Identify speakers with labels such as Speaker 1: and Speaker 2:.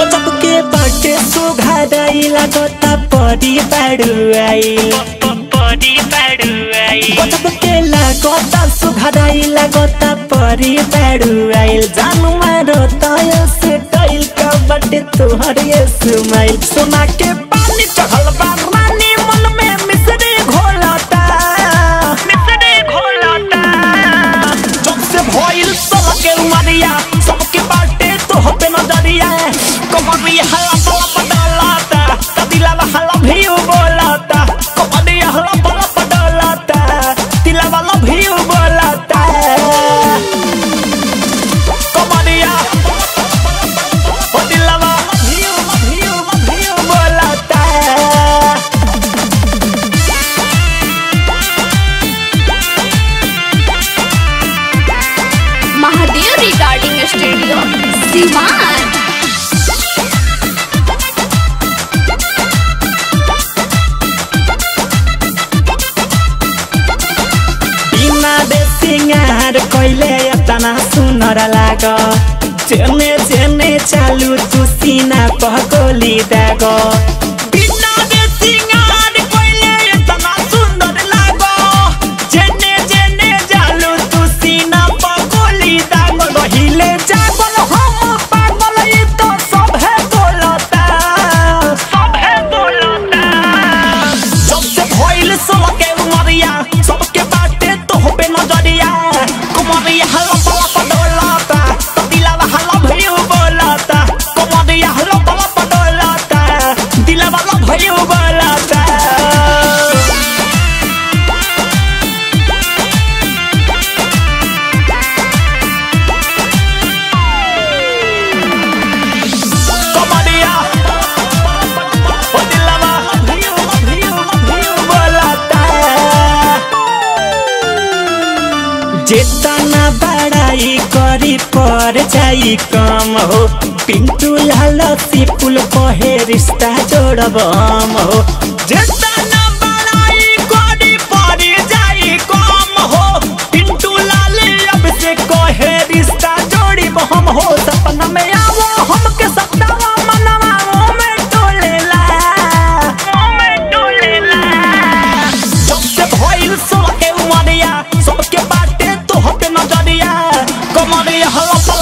Speaker 1: गजब के बाटे सुघाराई लागता परी बाड़ुआई
Speaker 2: परी बाड़ुआई
Speaker 1: गजब के लागता सुघाराई लागता परी बाड़ुआई जानू मारो तय से टाइल का बाटे तोहर ये स्माइल सोना के पानी चढ़ल बा रानी मन में मिसरी घोलता
Speaker 2: मिसरे घोलता
Speaker 1: जब से भइल सबके उमरिया सबके बाटे तो होते नजरिया कमरिया हला पला पडलाता कदिला हला भी बोलाता कमरिया हला पला पडलाता दिला वाला भी बोलाता कमरिया ओ दिला वाला भी भी भी बोलाता
Speaker 3: महादेव रिगार्डिंग स्टूडियो सिवान
Speaker 1: बिना दे सिंगार कइले एतना सुनर लाग चेने चेने चालू तू सीना पहकोली दाग बिना दे सिंगार कइले एतना सुंदर लाग चेने चेने चालू तू सीना पहकोली दाग रहिले जागल हम पागल ई तो सब है बोलता
Speaker 2: सब है बोलता
Speaker 1: सबसे भइल सबके उमरिया सबके बाटे तो होबे नजरिया कुमरिया हल्ला पला पडोलाता दिलावा हल्ला भइयो बोलाता कुमरिया हल्ला पला पडोलाता दिलावा हल्ला भइयो बोलाता कमरिया ओ दिलवा भियो भियो भियो बोलाता जेतना बड़ाई करी पर जाई कम हो पिंटू लाल सिपुल कहे रिश्ता जोड़ब हम हो जेतना बड़ाई करी पर जाई कम हो पिंटू लाल अब से कहे रिश्ता जोड़ी हम हो सपना में आवो हमके सपनावा मनवा में टोलेला
Speaker 2: में डोलेला
Speaker 1: सबसे भइल सबके उमरिया सबके बाटे तो होते नजरिया कमरिया हवा